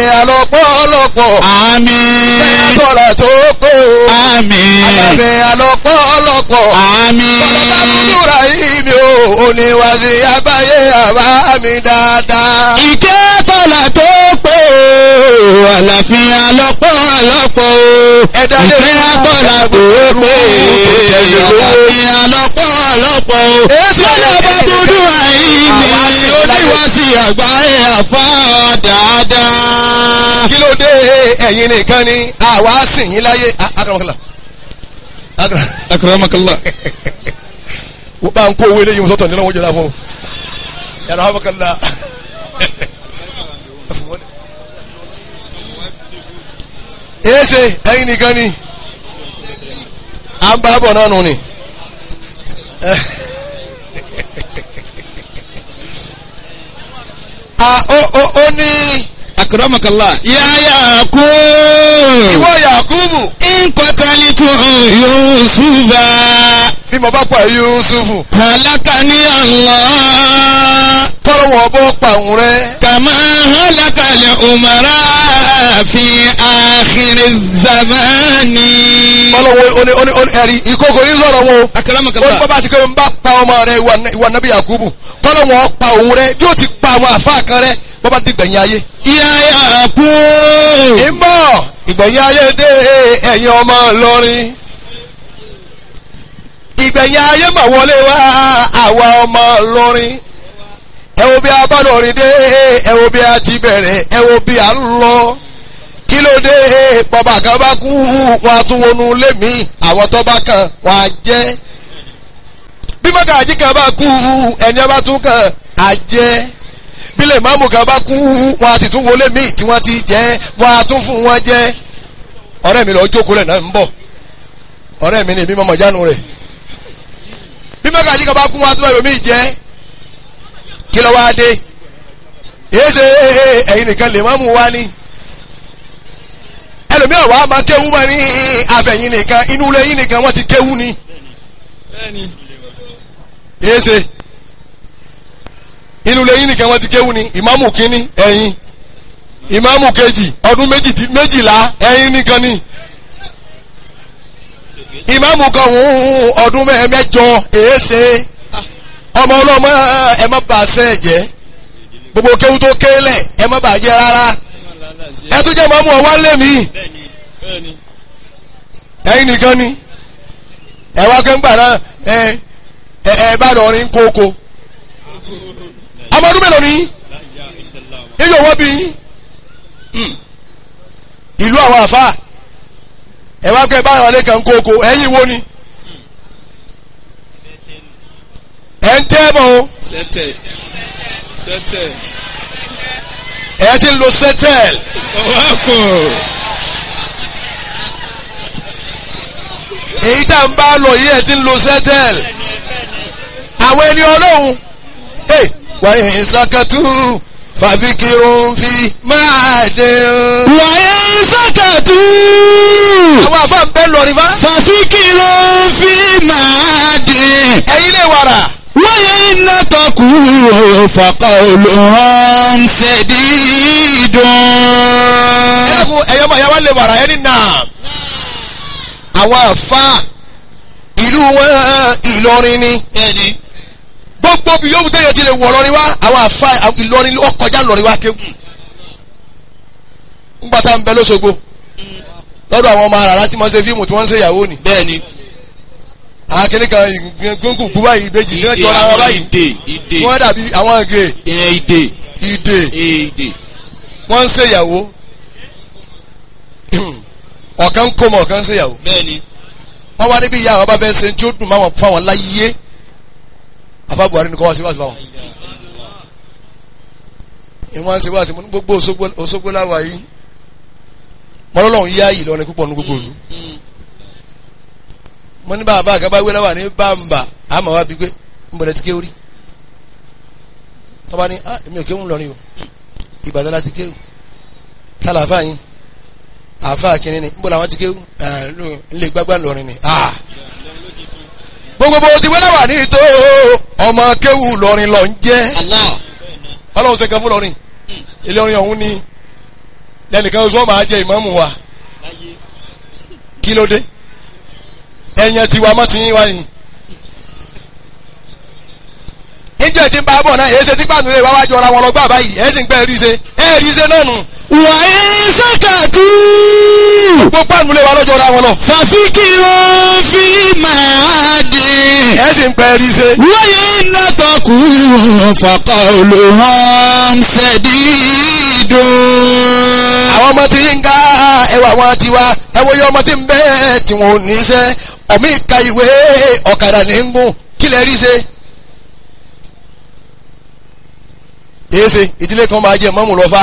alọ́pọ̀lọpọ̀ àmín kọ́lá tó pé o àmín àlàfẹ́ alọ́pọ̀lọpọ̀ àmín àbúrò yìí mi ò oníwàsí abáyé àbá mi dáadáa. ìkẹ́ kọ́lá tó pé o àlàáfíà lọ́pọ̀lọpọ̀ o Ẹ̀dá lè ìkẹ́ fún kọ́lá tó pé o àlàáfíà lọ́pọ̀lọpọ̀ o. Èsì Bọ́lá bá dúdú àìní oníwàsí àgbáyé àfa dáadáa. kí ló dé ẹ̀yin nìkan ni àwa sìn yín láyé akaramakala akara Akramakallah. wọ́n bá ń kó owó eléyìí sọ́tọ̀ nínú wọn jẹ́ra fún un yàrá amakala èsè ẹ̀yin nìkan ni à ń bá bọ̀ náà nù ni. a ó ó ó ní Akramakallah. Yáyà kú. ìwọ Yakubu Nkọ́tàlítù Yusufa. bí mo bá pa Yusufu Halakani Allah. kọ́lọ́ wọn bọ́ pa òun rẹ. Kàmá halakali umara fi àkìrì zamani. kọ́lọ́ wọn ó ní ó ní ó ní ẹ̀rí ìkókò yín sọ̀rọ̀ wọn o. ó ní Akramakallah. bàbá àti kẹ́mi bá pa ọmọ rẹ ìwà ìwà nàbí Yakubu kọ́lọ́ wọn pa òun rẹ bí ó ti pa àwọn àfa kan rẹ bọ́bá ti gbẹ̀yìn ayé. Yáyà kú. ìmọ̀ ìgbẹ̀yìn ayé dé ẹ̀yin ọmọ Ìlọrin. ìgbẹ̀yìn ayé mà wọlé wá àwa ọmọ Ìlọrin. ẹ wo bí a bá lọrin dé ẹ wo bí a ti bẹ̀rẹ̀ ẹ wo bí a ń lọ. kí ló dé bàbá kan bá kú wọn a tún wọnú ilé mi àwọn tó bá kàn wọn á jẹ́. bí mọ́gàjí kan bá kú ẹni ọba tún kàn á jẹ́ bílẹ̀ máàmù kan bá kú wọn a sì tún wọlé míì tí wọ́n ti jẹ́ wọn a tún fún wọn jẹ́ ọ̀rẹ́ mi lọ jókòó lẹ̀ náà ń bọ̀ ọ̀rẹ́ mi ni èmi mọ̀mọ́ jánu rẹ̀ bí mọ́gàjí kan bá kú wọn a tún wọ́n míì jẹ́ kí ló wáá dé èyí ṣe ẹ̀yin nìkan lè máàmù wá ní ẹlòmíràn wàá máa kéwú mọ́ ní àfẹ̀yìn nìkan inú ilé yín nìkan wọ́n ti kéwú ni èyí ṣe inú ilé yín nìkan wọ́n ti kéwú ni ìmáàmù kínní ẹ̀yin ìmáàmù kejì ọdún méjì- méjìlá ẹ̀yin nìkan ni ìmáàmù kan hùn ọdún mẹ́- mẹ́jọ èéṣe ọmọ ọlọ́mọ ẹ má bà sẹ́ jẹ́ gbogbo kéwú tó kélẹ̀ ẹ má bà jẹ́ rárá ẹ tún jẹ́ ìmáàmù ọwọ́ lé mi ẹ̀yin nìkan ni ẹ wá kẹ́ńgbà náà ẹ ẹ ẹ bá lọ rin kókó ọmọ ọdún mélòó ni yíyọ wọ́n bí yín Hmm. ìlú àwọn àfa ẹ wá kẹ́ báyọ̀ lé kan kókó ẹ̀yin wo ni ẹ̀ ń tẹ́ bọ̀ o Sẹ́tẹ̀. Sẹ́tẹ̀. ẹ̀ ti ń lo sẹ́tẹ̀l Ọwọ́kùn. èyí tá n bá lọ yìí ẹ̀ ti ń lo sẹ́tẹ̀l àwọn ẹni ọlọ́run ẹ̀ wàyí ìsàkàtú fàbíkirun fi máa dín. Wàyà sàkàtú. àwọn àfa ń bẹ́ lọ rí fa Fàfikìrò fi máa dín. ẹ̀yin lè wàrà. Wáyé iná tọkù fàkà olùhàn ṣèdídùn. ẹkún ẹyọ máa yáwá lè wàrà ẹni náà àwọn àfa ìlú wọn Ìlọrin ni Bẹ́ẹ̀ni. gbogbo bí yóò tẹ̀yẹ ti lè wọ̀ lọ́rin wá àwọn àfa Ìlọrin ó kọjá lọ́rin wá kéwù ńgbà tá à ń bẹ lọ́sọ̀gbọ̀ lọ́dọ̀ àwọn ọmọ àràrá tí wọ́n ṣe fíìmù tí wọ́n ń ṣe ìyàwó ni Bẹ́ẹ̀ni. àkínní kan gbóngbò gbó báyìí ìbejì tí wọ́n jọra wọn báyìí Ìdè. Ìdè. wọ́n dàbí àwọn ìgè Ìyẹn ìdè. ìdè Ìdè. wọ́n ń ṣe ìyàwó ọ̀kan ń kó mọ̀ ọ̀kan ń ṣe ìyàwó Bẹ́ẹ̀ni. wọ́n wá níbi ìyá àwọn bá fẹ́ ṣe tí ó dùn máwọn fáwọn láyé afa Buhari ni kọ́ wá sí wáṣí fáwọn. ìwọ́n ṣe wáṣí mo ní gbogbo Òṣogbo Òṣogbo láwa yìí mọ́lọ́lọ́hún yá yìí lọ́rin púpọ̀ ní gbogbo ìlú. mo ní bàbá àgàbà wé láwà ní bàmbà àmọ́ wá bí pé ń bọ̀dẹ̀ ti ké orí. tọ́ba ní ah èmi ò kéwù lọ́rin o Ìbàdàn láti kéwù tálà àfáà yín àfáà kìnínní ni ń bọ̀ làwọn ti kéwù ńlẹ̀ gbágbá lọ́rin ni. ah gbogbo bó ti wẹ́lẹ̀ wà ní ìtò ọmọ kéwù lọ́rin lọ ń jẹ́ Allah. ọlọ́run ṣe kan fún lọ́rin ilé orin ọ̀hún ni lẹ́nìkan oṣù wọn máa jẹ ìmáàmù wa kí ló dé ẹ̀yàn tiwa mọ́ ti yín wá ni. níjẹ́ tí ń bá bọ̀ náà èyí ṣe tí pàánù lè wá wájú ọ̀ra wọn lọ gbà báyìí ẹ̀ sì ń pẹ́ rí ṣe ẹ̀ rí ṣe náà nù wà á sàkàtú. gbogbo pàánù lè wá lọ́jọ́ ọ̀ra wọn lọ fàfikìrún fílímù àdì. ẹ̀ sì ń pẹ́ rí ṣe. wáyé nàtọ̀kù fàkà olùhàn ṣẹ̀dídùn. àwọn ọmọ tí yín ga ẹwà wọn ti wá ẹwọ yẹ ọmọ tí ń bẹ tí wọn ò ní iṣẹ́ ọmọ ìka ìwé ọ̀kadà ní ń gùn kí lè rí ṣe. èsè ìdílé kan máa jẹ mọ́mù lọ́fà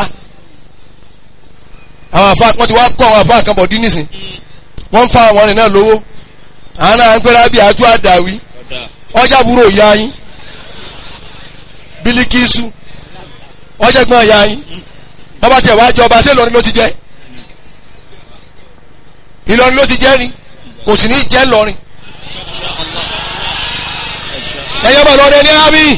àwọn àfa wọn ti wá kọ́ àwọn àfa kan bọ̀ dín nísìn wọ́n ń fa àwọn ọ̀rìn náà lówó àwọn náà ń pẹ́rẹ́ bí àjọ àdàwí ọjà búrò ìyá yín bílíkìsù ọjà gbọ́n ìyá yín bàbá tiẹ̀ wá jọba ṣé Ìlọrin ló ti jẹ́ Ìlọrin ló ti jẹ́ ni kò sì ní jẹ́ Ìlọrin ẹ̀yẹ́ bọ̀ lọ́dẹ ní ábí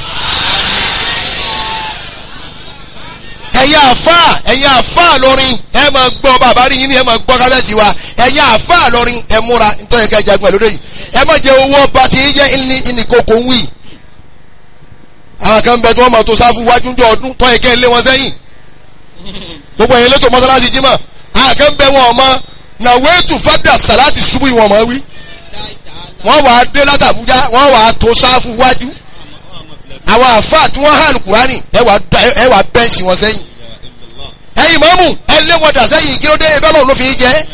ẹ̀yin àfà ẹ̀yin àfà lọ́rin ẹ̀ máa gbọ́ bàbá rí yín ni ẹ̀ máa gbọ́ kásẹ̀tì wa ẹ̀yin àfà lọ́rin ẹ̀ múra nítorí ẹ̀ka ìjagun ẹ̀ lóde yìí ẹ̀ má jẹ owó ọba tí yín jẹ́ ìní ìní kòkó ń wì àwọn kan bẹ tí wọ́n máa tó sáfù wájú ní ọdún tó ẹ̀kẹ́ lé wọn sẹ́yìn gbogbo ẹ̀yin lẹ́tọ̀ mọ́sálásí jímọ̀ àkàn bẹ wọn ọmọ nàwéètù fàdà sàláàtì ṣubú ìwọ̀n mọ́ wí wọ́n wàá dé látàbújá wọ́n wàá tó sáfù wájú àwọn àfáà tí wọ́n hàn kúránì ẹ wàá bẹ́ǹsì wọn sẹ́yìn ẹ̀yin mọ́mù ẹ lé wọn dà sẹ́yìn kí ló dé ẹgbẹ́ ọlọ́run ló fi ń jẹ́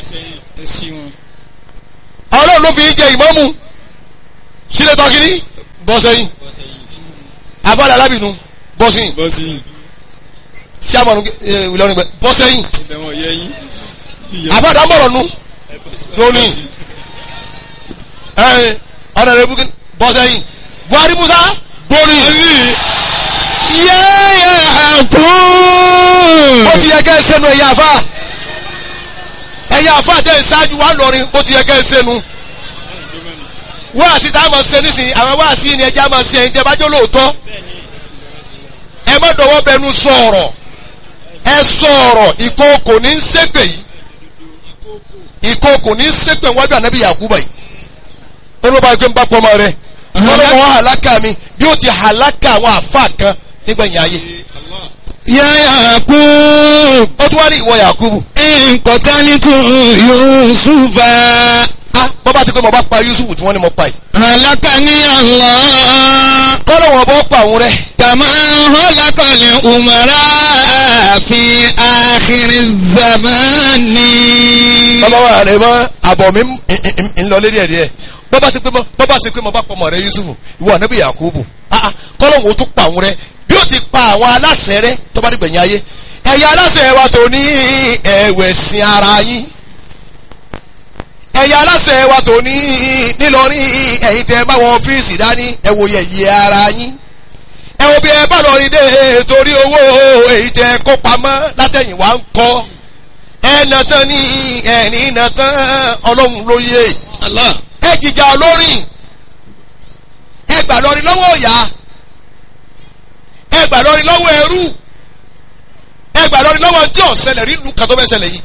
ọlọ́run ló fi ń jẹ ìmọ́mù sílẹ̀ tọ́kìní bọ́ sẹ́yìn àfáàdà alábìnú bọ́ sẹ́yìn bọ́sì sàmọ̀nù Ìlọrin gbẹ bọ́ sẹ́yìn ìbẹ̀wọ̀n yẹ yín. àfáàdà mọ̀rọ̀ nu lónìí ẹ̀ ọ̀nà rẹ̀ bukín bọ́ sẹ́yìn Buhari Musa gbórí yáyà kú. bó ti yẹ kẹ́ ẹ sẹ́nu ẹ̀yà àfáà ẹ̀yà àfáà tẹ̀ ẹ̀ ṣáájú wa lọ́rin bó ti yẹ kẹ́ ẹ sẹ́nu wáàsí tá a máa ṣe nísìnyí àwọn wáàsí ni ẹja máa ṣe ẹ̀yin tẹ́ bá jẹ́ lóòótọ́ ẹ má dọ̀wọ́ bẹnu sọ̀rọ̀ ẹ sọ̀rọ̀ ìkookò ní ń ṣépè yìí ìkookò ní ń ṣépè wájú ànábì Yakuba yìí olóba ẹgbẹ́ ń bá pọ́nmọ́ rẹ ọlọ́wọ́ àlákà mi bí ó ti àlákà àwọn àfa kan nígbẹ̀yìn ayé yáyà kú. ó tún wá ní ìwọ Yakubu nkọ̀tánítù yusufa. ah bọ́ bá ti pé mo bá pa Yusuf tí wọ́n ní mo pa yìí halakani Allah. kọ́lọ́ wọn bọ́ pa òun rẹ kama halakali umara fi akhiri zamani. bàbá wa rẹ mọ àbọ̀ mi ń- ń- ń lọ lérí ẹ̀ díẹ̀ bọ́ bá ti pé mo bọ́ bá ti pé mo bá pa ọmọ rẹ Yusuf ìwọ ànábì Yakubu ah ah kọ́lọ́ wọn ó tún pa òun rẹ bí ó ti pa àwọn aláṣẹ rẹ tó bá dìgbẹ̀yìn ayé ẹ̀yin aláṣẹ wa tó ní ẹ̀wẹ̀sìn ara yín ẹ̀yin aláṣẹ wa tó ní nílọrin ẹ̀yin tẹ́ bá wọn ọ́fíìsì dání ẹ wo yẹ̀yẹ́ ara yín ẹ wo bí ẹ bá lọ rí dé torí owó èyí tẹ́ kó pamọ́ látẹ̀yìn wá ń kọ́ ẹ nà tán ní ẹ̀rín nà tán ọlọ́run ló yé Allah. ẹ jìjà olórin ẹ gbà lọrin lọ́wọ́ ọ̀yà ẹ gbà lọrin lọ́wọ́ ẹrú ẹ gbà lọrin lọ́wọ́ tí ò ṣẹlẹ̀ rí lu kàtó fẹ́ ṣẹlẹ̀ yìí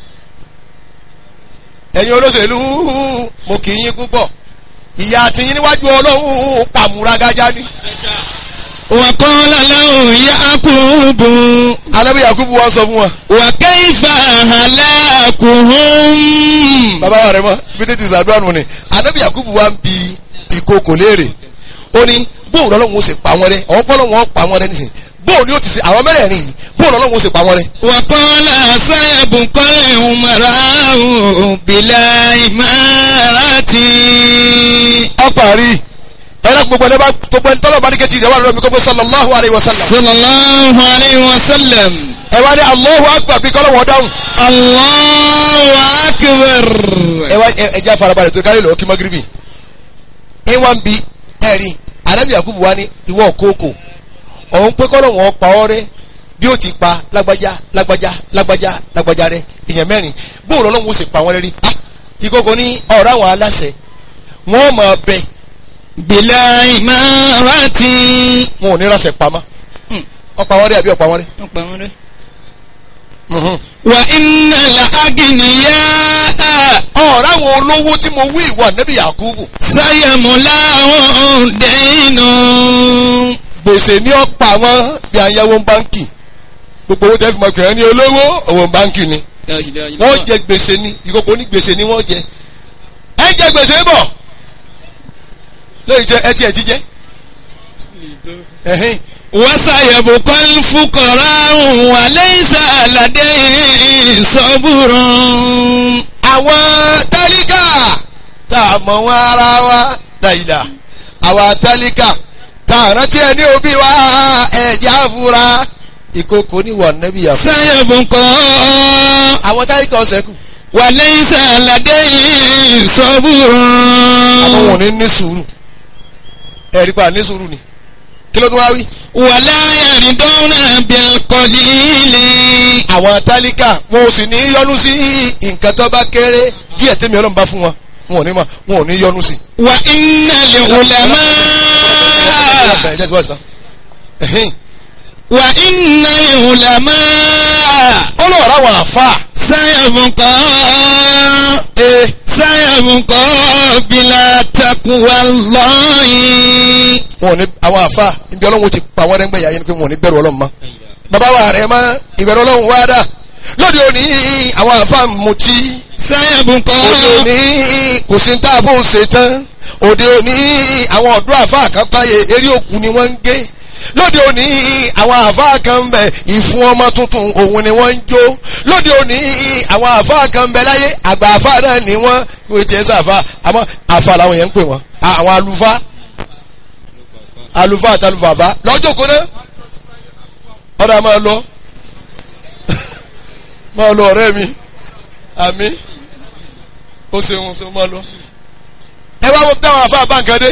ẹ̀yin olóṣèlú mo kì í yín púpọ̀ ìyá àtìyín níwájú ọlọ́run pàmùragájá ni wàkọ́lá lẹ́hùn yakubu. alábí yakubu wa sọ fún wa wàkẹ́yìfà halakuhum. bàbá wa rẹ mọ bí tètè sàdúrà nù ni alábí yakubu wa ń bi ìkókò léèrè ó ní bóun lọ́lọ́run ó sì pa wọn rẹ àwọn pọ́lọ́run ó pa wọn rẹ nísìnyí bóun ni ó ti ṣe àwọn mẹ́rẹ̀ẹ̀rin yìí bóun lọ́lọ́run ó sì pa wọn rẹ. wàkọ́lá sáyàbùkọ́lẹ̀ umarahu bìlà ìmárati. ọparí ẹ̀rọ gbogbo ẹni bá gbogbo ẹni tọ́lọ̀ bá ní kẹ́tì ìdẹ́wà lọ́mi gbogbo sallallahu alayhi wa sallam sallallahu alayhi wa sallam. ẹ wá ní Allahu akbar bí kọ́lọ̀ wọn dáhùn allahu akbar. ẹ wá ẹ jẹ́ àfarabalẹ̀ tó kárí lọ́ọ́ kí magiribi ẹ wá ń bi ẹ̀rí anabi yakubu wa ní ìwọ kókò òun pé kọ́lọ̀ wọn pa ọ́ rẹ bí ó ti pa lágbájá lágbájá lágbájá lágbájá rẹ èèyàn mẹ́rin bóòrò ọlọ́run ó sì pa wọn rẹ rí ah ìkókò ní ọ̀rọ̀ àwọn aláṣẹ wọn máa bẹ bìlà ìmárati. wọn ò ní ránṣẹ́ pamọ́ ọ̀pá wọn rẹ àbí ọ̀pá wọn rẹ wọ́n pa wọ́n rẹ́. Mhm. wà iná làágìníyà ọ̀rọ̀ àwọn olówó tí mo wí ìwà nẹ́bí Yakubu sáyẹ̀múlá dẹ́nu. gbèsè ní ọ̀pá wọn bí àyẹ̀wò báńkì gbogbo owó tẹ́ fi mọ̀ pé ẹni olówó owó báńkì ni wọ́n jẹ gbèsè ni ìkókó ní gbèsè ni wọ́n jẹ ẹ jẹ gbèsè bọ̀ lóyún jẹ ẹ tiẹ̀ ti jẹ ẹ̀hìn wọ́sàyẹ̀bù kọ́lí fúkọ̀rọ̀ àrùn wà lẹ́yìn sàlàdé sọ́bùrùn. àwọn tálíkà tá a mọ̀ wọn ara wa dàìdà àwọn tálíkà tá a rántí ẹni òbí wa ẹ̀jẹ̀ àfúrá ìkókó ní wà nẹ́bí Yakubu sáyẹ̀bù kọ́ àwọn tálíkà ọ̀sẹ̀ kù wà lẹ́yìn sàlàdé àwọn sọ́bùrùn. wọn ò ní ní sùúrù ẹ̀rí pa ní sùúrù ni kí ló tún wá wí. wàlá yàrídọ́nà bílkọ̀lìlì. àwọn tálíkà wọn ò sì ní yọnu sí nǹkan tó bá kéré díẹ̀ tẹ́mi ọlọ́run bá fún wọn wọn ò ní ma wọn ò ní yọnu sí. wà iná lè wùlẹ̀mọ́. ẹ jẹ́ ti wá sí tán. Ẹ̀hìn. wà iná lè wùlẹ̀mọ́. ó lọ rà wọn àfa sáyẹ̀bùkọ́. ee sáyẹ̀bùkọ́ bílá takuwa lọ́yìn. wọn ò ní àwọn àfa ibi ọlọ́run ti pa wọn rẹ́ngbẹ̀yà yẹn ni pé wọn ò ní bẹ̀rù ọlọ́run mọ́. bàbá wa rẹ̀ mọ́ ìbẹ̀rù ọlọ́run wá dà lóde òní àwọn àfa mutí sáyẹ̀bùkọ́. òde òní kò sí tá a bó ṣe tán òde òní àwọn ọ̀dọ́ àfa àkápáyé eré òkú ni wọ́n ń gé lóde òní àwọn àfa kan ń bẹ ìfún ọmọ tuntun òun ni wọ́n ń jó lóde òní àwọn àfa kan ń bẹ láyé àgbà àfa náà ni wọ́n wọ́n ti ẹ̀ sàfà àmọ́ àfa làwọn yẹn ń pè wọ́n àwọn àlùfáà àlùfáà àtàlùfàfà lọ́jọ́ kó náà ọ̀dà máa lọ máa lọ ọ̀rẹ́ mi àmì ó ṣeun ṣe máa lọ. ẹ wá wọ́n táwọn afá báńkàdé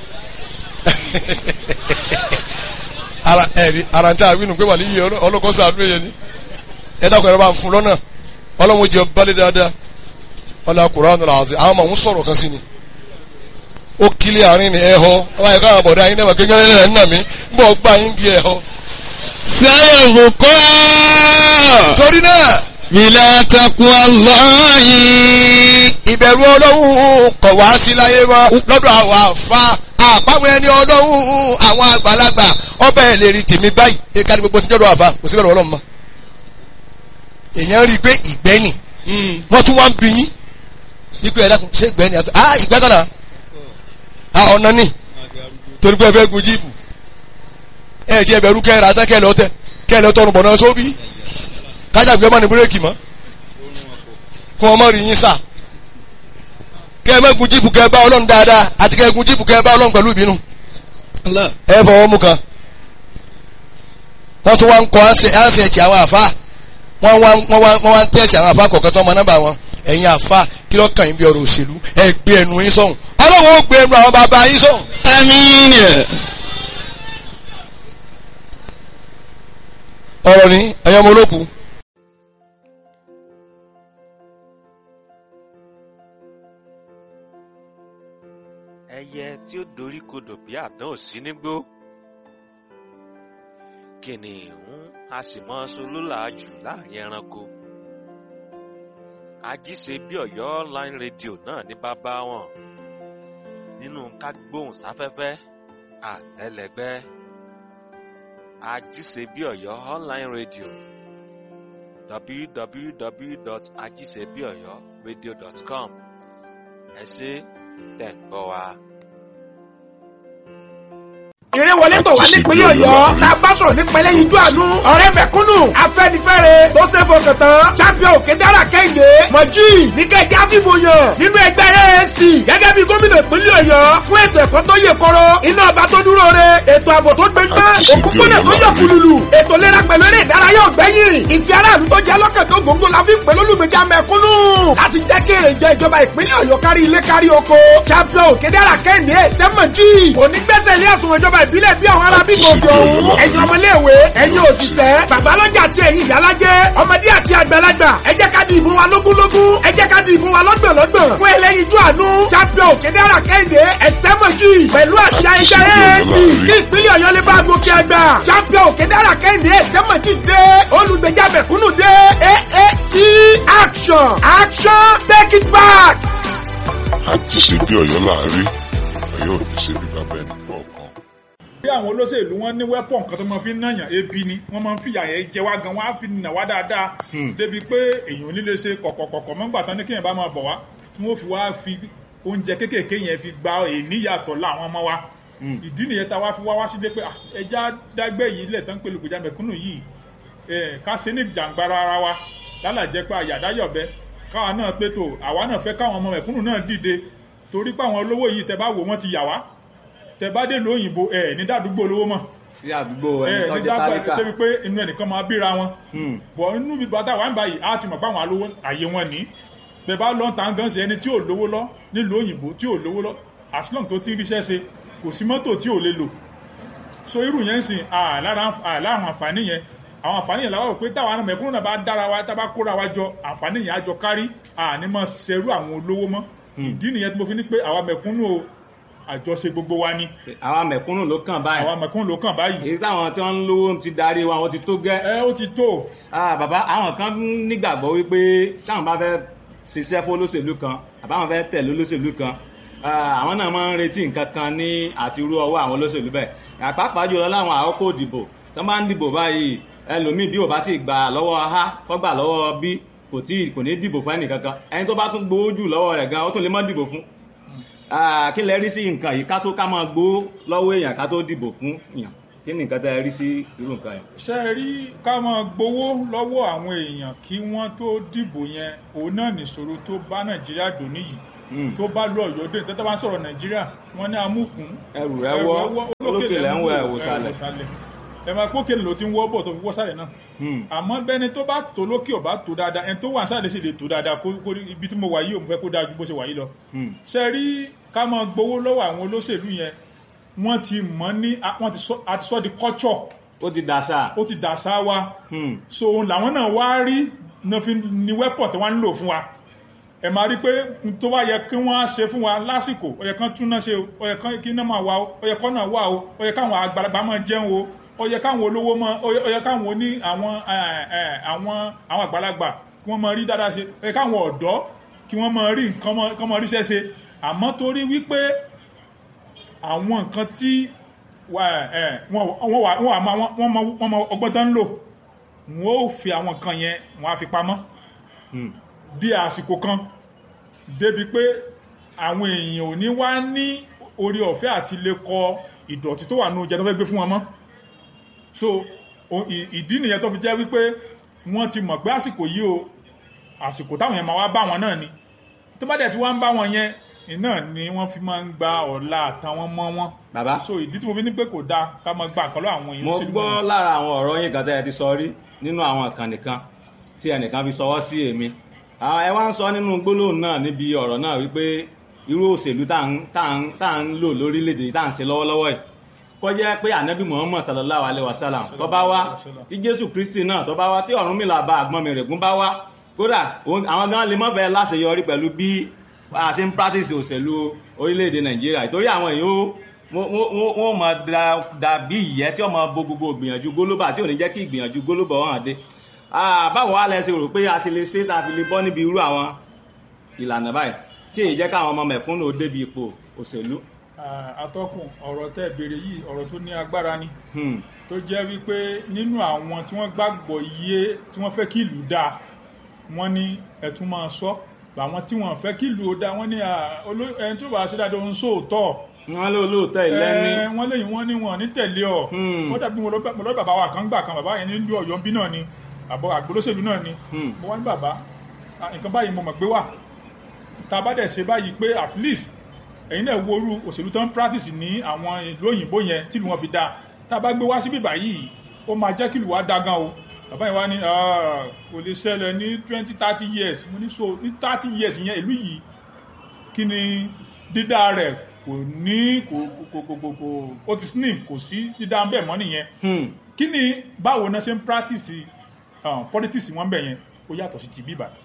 ara ẹ̀rí ara ń tẹ́ àwínú pé wà ní iye ọlọ́kọ́ sàánú èyẹ ni ẹ dákun ẹ̀rọ bá ń fún lọ́nà ọlọ́run jẹ balẹ̀ dáadáa ọlá Kùránì àti àwọn ọmọ òun sọ̀rọ̀ kan sí ni ó kílẹ̀ àárín ni ẹ̀ họ ọba ẹ̀ka àwọn bọ̀dá yín náà wà kékeré ẹ̀ ń nà mí ń bọ̀ gbà yín di ẹ̀ họ. sáyẹ̀bùkọ́. torí náà bílá takuwa lọ́yìn. ìbẹ̀rù ọlọ́run kọ̀ wá sí láyé mọ́ lọ́dọ̀ àwọn àfa àpamọ́ ẹni ọlọ́run àwọn àgbàlagbà ọbẹ̀ ẹ̀ lè rí tèmi báyìí ẹ̀ka ní gbogbo tí jọ́dọ̀ àfa kò sí bẹ̀rù ọlọ́run mọ́. èèyàn rí i pé ìgbẹ́ni wọ́n tún wá ń bí yín ikú ẹ̀dá kan ṣé ìgbẹ́ni àgbẹ̀ ah ìgbẹ́ kan náà ah ọ̀nà ni torí pé ẹ fẹ́ gun jíìpù ẹ jẹ́ ẹbẹ̀rú kẹ́ra tán kẹ́lẹ́ ọtẹ kẹ́lẹ́ ọtọ́run bọ̀ náà sóbì kájàgbé ọmọ ní búrẹ́kì mọ́ fún ọmọ rí yín sà kẹ́ ẹ má gun jíìpù kẹ́ ẹ bá ọlọ́run dáadáa àti kẹ́ ẹ gun jíìpù kẹ́ ẹ bá ọlọ́run pẹ̀lú ìbínú ẹ fọwọ́ mú kan wọ́n tún wá ń kọ́ ánsẹ̀tì àwọn àfa wọ́n wá wọ́n wá wọ́n wá ń tẹ̀sí àwọn àfa kọ̀ọ̀kan tó ọmọ nọ́mbà wọn ẹ̀yin àfa kí ló kàn yín bí ọ̀rọ̀ òṣèlú ẹ gbé ẹnu yín sọ̀hún ọlọ́run ó gbé ẹnu àwọn bàbá yín sọ̀hún. àmín. ọ̀rọ̀ ni ẹ̀yin ọmọ olókùn ẹyẹ tí ó dorí kodò bí àdán ò sí nígbó kìnìún a sì mọ solólàájú láàrin ẹranko ajíṣe bí Ọ̀yọ́ online radio náà ní bàbá wọn nínú kágbóhùn sáfẹ́fẹ́ àtẹlẹgbẹ́ ajíṣe bí Ọ̀yọ́ online radio www.ajíṣebíọ̀yọ́radio.com ẹ ṣé tẹ̀ ń gbọ́ wa. ìrẹ́wọlé tó wà nípínlẹ̀ ọ̀yọ́ la bá sọ̀rọ̀ nípa ẹlẹ́yinjú àánú ọ̀rẹ́ mẹ̀kúnnù afẹ́nifẹ́re tó ṣe fọkàn tán champion òkè dára kẹ́hìndé mọ̀jì níkẹ́jẹ́ àfìmọ̀yàn nínú ẹgbẹ́ AAC gẹ́gẹ́ bí gómìnà ìpínlẹ̀ ọ̀yọ́ fún ètò ẹ̀kọ́ tó yè kọ́rọ́ iná ọba tó dúró re ètò ààbò tó gbẹgbẹ́ òkúkúnà tó yọ kùlùlù ètò ìlera pẹ̀lú eré ìdárayá ọ̀gbẹ́yìn ìfẹ́ aráàlú tó jẹ́ lọ́kàn tó gbòǹgbò la fi ń pè lólùgbèjà mẹ̀kúnnù láti jẹ́ kí èrè jẹ ìjọba ìpínlẹ̀ ọ̀yọ́ kárí ilé kárí oko champion òkè dára kẹ́hìndé sẹ́mọ̀jì onígbẹ́sẹ̀ ilé ẹ̀sùn ìjọba ìbílẹ̀ bí àwọn ará bí gòkè ọ̀hún ẹ̀yin ọmọléèwé ẹ̀yin òṣìṣẹ́ babalọ́jà àti ẹ̀yin ìyálájẹ́ ọmọdé àti àgbàlagbà ẹ jẹ́ ká di ìbò wa lógúnlógún ẹ jẹ́ ká di ìbò wa lọ́gbọ̀nlọ́gbọ̀n fún ẹlẹ́yinjú àánú champion òkèdèrà kẹ́hìndé ẹ̀sẹ́mọ̀jì pẹ̀lú àṣà ẹgbẹ́ AAC kí ìpínlẹ̀ ọ̀yọ́ lè bá gòkè àgbà champion òkèdèrà kẹ́hìndé ẹ̀sẹ́mọ̀jì dé olùgbèjà mẹ̀kúnnù dé AAC sí action action take it back. àti ṣe bí ọ̀yọ́ láàárín ọ̀yọ́ ò ní ṣe bí bàbá ẹnì kọ̀ọ̀kan. bí àwọn olóṣèlú wọn ní wẹ́pọ̀n kan tó máa fi ń nàyàn ebi ni wọ́n máa ń fìyà yẹn jẹ wá gan wọ́n á fi nà wá dáadáa débi pé èèyàn ò ní lè ṣe kọ̀kọ̀kọ̀kọ̀ mọ́gbà tán ní kéèyàn bá máa bọ̀ wá tí wọ́n fi wá fi oúnjẹ kéékèèké yẹn fi gba èníyàtọ̀ láwọn ọmọ wa ìdí nìyẹn tá a wá fi wá wá sí dé pé ah, ẹja dágbé yìí lẹ̀ tán pẹ̀lú ìgbèjà mẹ̀kúnnù yìí eh, ká ṣe ní jàǹgbara ara wa lálàjẹ́ pé àyàdáyọ̀bẹ káwa náà pé tó àwa náà fẹ́ káwọn ọmọ mẹ̀kúnnù náà dìde torí pé àwọn olówó yìí tẹ bá wò wọ́n ti yà wá tẹ bá dé lóyìnbó ẹ ní dàdúgbò olówó mọ̀ sí àdúgbò ẹni ẹ tó ní jẹ́ dàgbà tálíkà débi pé inú ẹnìkan máa bíra wọn bọ̀ inú bíbá tá wà ń báyìí á ti mọ̀ pé àwọn alówó àyè wọn ní bẹ́ẹ̀ bá lọ́n tàn gan sí ẹni tí ò lówó lọ nílùú òyìnbó tí ò lówó lọ as long tó ti ń ríṣẹ́ ṣe kò sí mọ́tò tí ò lè lò so irú yẹn ń sìn àlára àwọn àǹfààní yẹn àwọn àǹfààní yẹn làwọn rò pé táwọn ará mẹ̀kúnnù náà bá dára wa tá a bá kóra wa jọ àǹfààní yẹn á jọ kárí àní mọ̀ ṣerú àwọn olówó mọ́ ìdí nìyẹn tí mo fi ní pé àwa mẹ̀kúnnù o àjọṣe gbogbo wa ni àwọn mẹ̀kúnnù ló kàn báyìí àwa mẹ̀kúnnù ló kàn báyìí èyí táwọn tí wọ́n ń lówó ti darí wa wọ́n ti tó gẹ́ ẹ ó ti tó Ah, bàbá àwọn kan nígbàgbọ́ wípé táwọn bá fẹ́ ṣiṣẹ́ fún olóṣèlú kan àbáwọn fẹ́ tẹ̀lé olóṣèlú kan ah, àwọn náà máa ń retí nǹkan kan ní àti irú ọwọ́ àwọn olóṣèlú bẹ́ẹ̀ àpapọ̀ jùlọ láwọn àkókò ìdìbò tó bá ń dìbò báyìí ẹlòmíì bí ò bá ti gbà lọ́wọ́ a kọ́ gbà lọ́wọ́ b kò tí kò ní dìbò fún ẹnì kankan ẹni tó bá tún gbowó jù lọ́wọ́ rẹ̀ gan ó tún lè má dìbò fún Ah, kí lẹ rí sí nǹkan yìí ká tó ká máa gbowó lọ́wọ́ èèyàn ká tó dìbò fún èèyàn kí ni nǹkan tẹ́ ẹ rí sí irú nǹkan yẹn. ṣe é rí ká máa gbowó lọ́wọ́ àwọn èèyàn kí wọ́n tó dìbò yẹn òun náà nìṣòro tó bá nàìjíríà dò níyì tó bá lọ ọ̀yọ́ dé tẹ́tẹ́ bá ń sọ̀rọ̀ nàìjíríà wọ́n ní amúkùn ẹrù rẹ wọ olókè lẹ ń wọ ẹwò sálẹ̀. ẹ máa pókè ló ti ń wọ́ bọ̀ tó fi wọ́ sálẹ̀ náà àmọ́ bẹ́ni tó bá tó lókè ò bá tó dáadáa ẹni tó wà sálẹ̀ sì lè tó dáadáa kó kó ibi tí mo wà yìí ò mo fẹ́ kó dáa ju bó ṣe wà yìí lọ. ṣe rí ká máa gbowó lọ́wọ́ àwọn olóṣèlú yẹn wọ́n ti mọ̀ ní wọ́n ti sọ àti sọ di culture ó ti dàṣà. ó ti dàṣà wa so òun làwọn náà wá rí náà fi ní wẹ́pọ̀ tí wọ́n ń lò fún wa ẹ máa rí pé n tó bá yẹ kí wọ́n á ṣe fún wa lásìkò ó yẹ kán tún náà ṣe o ó yẹ kán kí náà máa wà o ó yẹ kán náà wà o ó yẹ káwọn àgbàlagbà máa jẹun o ó yẹ káwọn olówó máa ó yẹ ó yẹ káwọn oní àwọn ẹ, ẹ, àwọn àwọn àgbàlagbà kí wọ́n máa rí dáadáa ṣe ó yẹ káwọn ọ̀dọ́ kí wọ́n máa rí nǹkan máa- kán máa ríṣẹ́ ṣe àmọ́ torí wípé àwọn nǹkan tí wà- ẹ, wọ́n wọ́n wà wọ́n wà máa wọ́n mọ wọ́n mọ ọgbọ́n tán ń lò wọ́n ó fi àwọn nǹkan yẹn wọ́n á fi pamọ́ di àsìkò kan débi pé àwọn èèyàn ò ní wá ní orí ọ̀fẹ́ àti lè kọ ìdọ̀tí tó wà nínú oúnjẹ tó fẹ́ gbé fún wọn mọ́ so o- ì- ìdí nìyẹn tó fi jẹ́ wípé wọ́n ti mọ̀ pé àsìkò yìí o àsìkò táwọn yẹn máa wá bá wọn náà ni tó bá dẹ̀ tí wọ́n ń bá wọn yẹn iná ni wọ́n fi máa ń gba ọ̀la àtàwọn mọ́ wọn bàbá so ìdí tí mo fi ní pé kò dáa ká máa gba àkọlọ́ àwọn èèyàn mo òṣèlú gbọ́ wọn. lára àwọn ọ̀rọ̀ yín kan tẹ́ ẹ ti sọ rí nínú àwọn ìkànnì kan tí ẹnìkan fi sọwọ́ sí èmi àwọn ẹ wá ń sọ nínú gbólóhùn náà níbi ọ̀rọ̀ náà wípé irú òṣèlú tá à ń- tá à ń- tá à ń lò lórílẹ̀‐èdè tá à ń ṣe lọ́wọ́lọ́wọ́ yìí kọjá pé ànábì muhammad sallallahu alayhi wa sallam tó bá wá tí jésù kristi náà tó bá wá tí ọ̀rúnmìlà bá àgbọn mi règún bá wá kódà òun- àwọn gan lè mọ́ bẹ́ẹ̀ láṣeyọrí pẹ̀lú bí a ṣe ń practice òṣèlú orílẹ̀‐èdè nàìjíríà ìtorí àwọn èèyàn ó wọ́n- wọ́n wọ́n mọ̀ dàbí ìyẹ́ tí wọ́n mọ bo gbogbo ìgbìyànjú gólóbà tí ò ní jẹ́ kí ìgbìyànjú gólóbà wọn hàn dé Ah, báwo wá lẹ ṣe rò pé a ṣe lè ṣe tá a fi lè bọ́ níbi irú àwọn ìlànà báyìí tí èyí jẹ́ káwọn ọmọ mẹ̀kúnnù ó débi ipò òṣèlú. Ah, atọ́kùn ọ̀rọ̀ tẹ́ béèrè yìí ọ̀rọ̀ tó ní agbára ni Hmm. tó jẹ́ wípé nínú àwọn tí wọ́n gbàgbọ́ iye tí wọ́n fẹ́ kí ìlú dáa wọ́n ní ẹ̀tún máa sọ àwọn tí wọ́n fẹ́ kí ìlú ó dáa wọ́n ní ah, oló- ẹni tó bá ṣe dáadáa ń sóòótọ́ wọ́n lé olóòótọ́ ìlẹ́ni ẹ wọ́n léyìn wọ́n ní wọn ní tẹ̀lé ọ Hmm. wọ́n dàbí mo lọ bá- mo lọ bá bàbá wa kan gbà kan bàbá yẹn nílùú ọ̀yọ́ bí náà ni àbọ̀ àgbólóṣèlú náà ni Hmm. mo wá ní bàbá ah, nǹkan báyìí mo mọ̀ gbé wà tá a bá dẹ̀ ṣe báyìí pé at least ẹ̀yin náà wo irú òṣèlú tó ń practice ní àwọn ìlú òyìnbó yẹn tí ìlú wọn fi dáa tá a bá gbé wá síbí báyìí ó máa jẹ́ kí ìlú wa dáa gan o bàbá yẹn wá ní "Ah, kò lè ṣẹlẹ̀ ní twenty thirty years mo ní so ní thirty years yẹn ìlú yìí kí ni dídá rẹ̀ kò ní kò kò kò kò kò ó ti slim kò sí dídá ń bẹ̀ mọ́ nìyẹn Hmm. kí ni báwo náà ṣe ń practice um, politics wọn bẹ̀ yẹn ó yàtọ̀ sí ti bíbà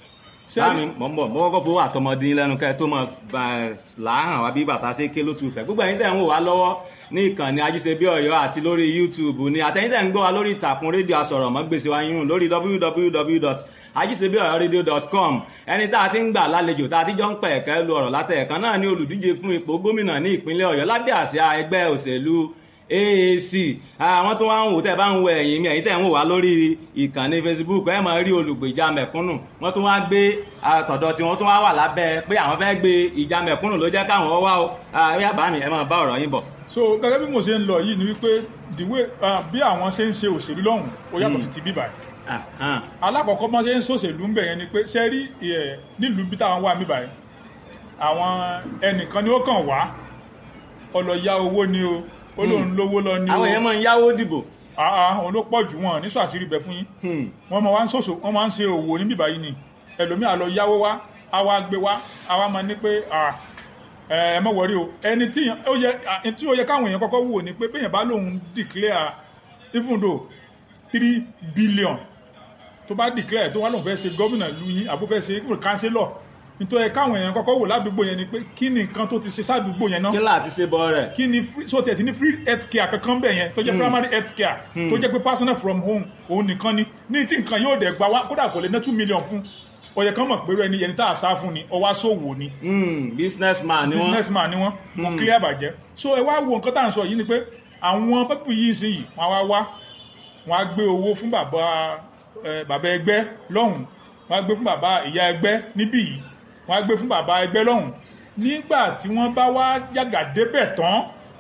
sáàmì mọ̀ ń bọ̀ mọ́ kọ́kọ́ fowó àtọmọdín lẹ́nu kẹ́ tó mọ̀ láhàn wá bí bàtà ṣe ké lótú fẹ́ gbogbo ẹ̀yin tẹ̀ ń wò wá lọ́wọ́ ní ìkànnì ajíṣebí ọ̀yọ́ àti lórí youtube ni àtẹ̀yin tẹ̀ ń gbọ́ wá lórí ìtàkùn rédíò asọ̀rọ̀mọ́gbèsè wa yún lórí www.ajíṣebíọ̀yọ́radio.com ẹni tá a ti ń gbà lálejò tá a ti jọ ń pẹ̀ ẹ̀kẹ́ lu ọ̀rọ̀ látẹ̀ẹ̀kan náà ní olùdíje fún ipò gómìnà ní ìpínlẹ̀ ọ̀yọ́ lábẹ́ àsíá ẹgbẹ́ òṣèlú AAC àwọn tó wá ń wò tẹ́ bá ń wo ẹ̀yìn mi ẹ̀yìn tẹ́ ń wò wá lórí ìkànnì Facebook ẹ̀ máa rí olùgbèjà mẹ̀kúnnù wọ́n tún wá gbé àtọ̀dọ̀ tí wọ́n tún wá wà lábẹ́ pé àwọn fẹ́ gbé ìjà mẹ̀kúnnù ló jẹ́ káwọn wá o àríyá bá mi ẹ̀ máa bá ọ̀rọ̀ yín bọ̀. so gẹ́gẹ́ bí mo ṣe ń lọ yìí ni wípé the way uh, bí àwọn ṣe ń ṣe òṣèlú lọ́hùn ó yàtọ̀ sí ti bíbà yìí alákọ̀ọ́kọ́ bọ́n ṣe ń ṣòṣèlú ń bẹ̀ yẹn ni pé ṣe rí nílùú bí táwọn wà bíbà yìí àwọn ẹnìkan ni ó kàn wá ọlọ́ya owó ni o ó lóun lówó lọ ní o àwọn èèyàn máa ń yáwó dìbò. àà òun ló pọ̀ jù wọn ní sọ àṣírí bẹ fún yín wọ́n máa ń ṣòṣò wọ́n máa ń ṣe òwò ní bíbá yìí ni ẹlòmíà lọ yáwó wá á wá gbé wá á wá máa ní pé ẹ mọ̀ wọ́rí o ẹni tí ó yẹ káwọn èèyàn kọ́kọ́ wò ni pé bẹ́yẹn bá lóun declare even though three billion tó bá declare tó wá lóun fẹ́ ṣe gómìnà lu yín àbó fẹ́ ṣe even councillor nítorí káwọn èèyàn kọ́kọ́ wò ládùúgbò yẹn ni pé kí ni nǹkan tó ti ṣe sádùúgbò yẹn náà kí láti ṣe bọ́ rẹ̀. kí ni so tiẹ̀ ti ní free health care kankan bẹ̀ yẹn tó jẹ́ primary health care tó jẹ́ pé personal from home òun nìkan ni ní tí nǹkan yóò dẹ̀ gba wá kódà kò lè ná two million fún ọ̀yẹ̀ kan mọ̀ pé ẹni yẹn tá a sá fún ni ọwá sòwò ni business man ni wọ́n business man ni wọ́n wọ́n clear bàjẹ́ so ẹ wá wo nǹkan tá à ń sọ yìí ni pé àwọn pẹ́pù yìí sí yìí wọ́n wá wá wọ́n á gbé owó fún bàbá bàbá ẹgbẹ́ lọ́hùn wọ́n á gbé fún bàbá ìyá ẹgbẹ́ níbí yìí wọ́n á gbé fún bàbá ẹgbẹ́ lọ́hùn nígbà tí wọ́n bá wá yàgà débẹ̀ tán